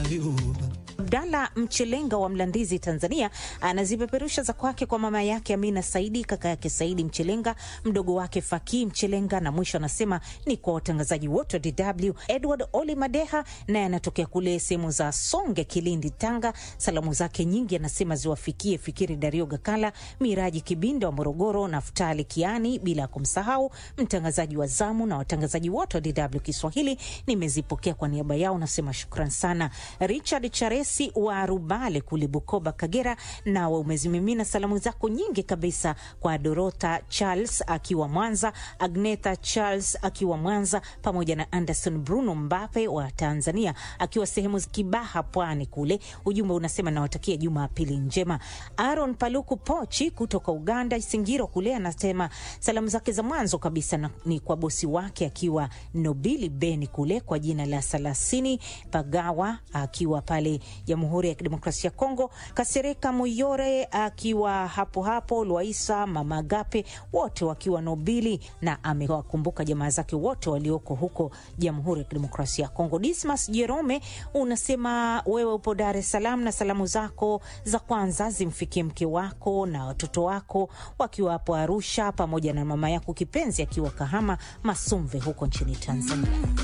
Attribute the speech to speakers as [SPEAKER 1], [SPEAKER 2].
[SPEAKER 1] Ayuba.
[SPEAKER 2] Abdalla Mchelenga wa Mlandizi, Tanzania, anazipeperusha za kwake kwa mama yake Amina Saidi, kaka yake Saidi Mchelenga, mdogo wake Fakii Mchelenga, na mwisho anasema ni kwa watangazaji wote wa DW. Edward Oli Madeha naye anatokea kule sehemu za Songe, Kilindi, Tanga. Salamu zake nyingi anasema ziwafikie Fikiri Dario Gakala, Miraji Kibinda wa Morogoro, Naftali Kiani, bila ya kumsahau mtangazaji wa zamu na watangazaji wote wa DW Kiswahili. Nimezipokea kwa niaba yao, nasema shukran sana. Richard Charesi wa Rubale kule Bukoba, Kagera, nawe umezimimina salamu zako nyingi kabisa kwa Dorota Charles akiwa Mwanza, Agneta Charles akiwa Mwanza, pamoja na Anderson Bruno Mbape wa Tanzania akiwa sehemu za Kibaha, Pwani kule. Ujumbe unasema nawatakia Jumapili njema. Aaron Paluku Pochi kutoka Uganda, Singiro kule, anasema salamu zake za mwanzo kabisa na, ni kwa bosi wake akiwa Nobili Beni kule kwa jina la Salasini Pagawa akiwa pale Jamhuri ya Kidemokrasia ya Kongo, Kasereka Muyore akiwa hapo hapo, Lwaisa Mama Gape wote wakiwa Nobili, na amewakumbuka jamaa zake wote walioko huko Jamhuri ya Kidemokrasia ya Kongo. Dismas Jerome unasema wewe upo Dar es Salaam na salamu zako za kwanza zimfikie mke wako na watoto wako wakiwa hapo Arusha, pamoja na mama yako kipenzi akiwa Kahama Masumve huko nchini Tanzania.